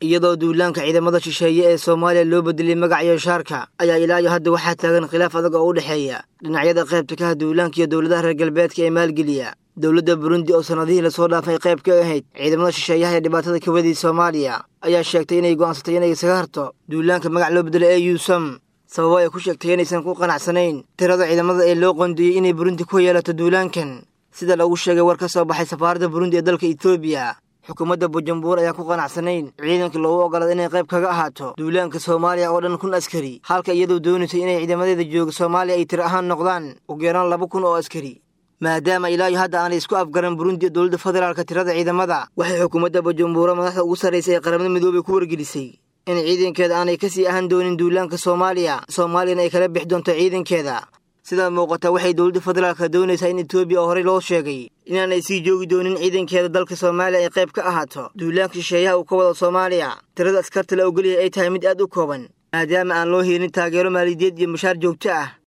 iyadoo duulaanka ciidamada shisheeye ee soomaaliya loo bedelay magaciyo shaarka ayaa ilaa iyo hadda waxaa taagan khilaaf adag oo u dhexeeya dhinacyada qaybta ka ah duulaanka iyo dowladaha reer galbeedka ee maalgeliya dowladda burundi oo sannadihii lasoo dhaafay qayb ka ahayd ciidamada shisheeyaha ee dhibaatada ka wadii soomaaliya ayaa sheegtay inay go'aansatay inay isaga harto duulaanka magac loo bedelo ee yuusam sababo ay ku sheegtay inaysan ku qanacsanayn tirada ciidamada ee loo qoondeeyey inay burundi ku yeelato duulaankan sida lagu sheegay war ka soo baxay safaaradda burundi ee dalka etoobiya xukuumadda bujumbur ayaan ku qanacsanayn ciidanka loogu ogolaada inay qayb kaga ahaato duulaanka soomaaliya oo dhan kun askari halka iyadoo doonaysay inay ciidamadeeda jooga soomaaliya ay tir ahaan noqdaan ugu yaraan laba kun oo askari maadaama ilaa iyo hadda aanay isku afgaran burundi dowladda federaalka tirada ciidamada waxay xukuumadda bujumbura madaxda ugu sarraysa ee qaramada midoobay ku wargelisay in ciidankeeda aanay ka sii ahaan doonin duulaanka soomaaliya soomaaliyana ay kala bixi doonto ciidankeeda sidaa muuqata waxay dowladda federaalka doonaysaa in etoobiya oo horey loo sheegay inaanay sii joogi doonin ciidankeeda dalka soomaaliya ay qayb ka ahaato duulaanka shisheeyaha uu ka wado soomaaliya tirada askarta la ogolyahay ay tahay mid aad u kooban maadaama aan loo helin taageero maaliyadeed iyo mushaar joogto ah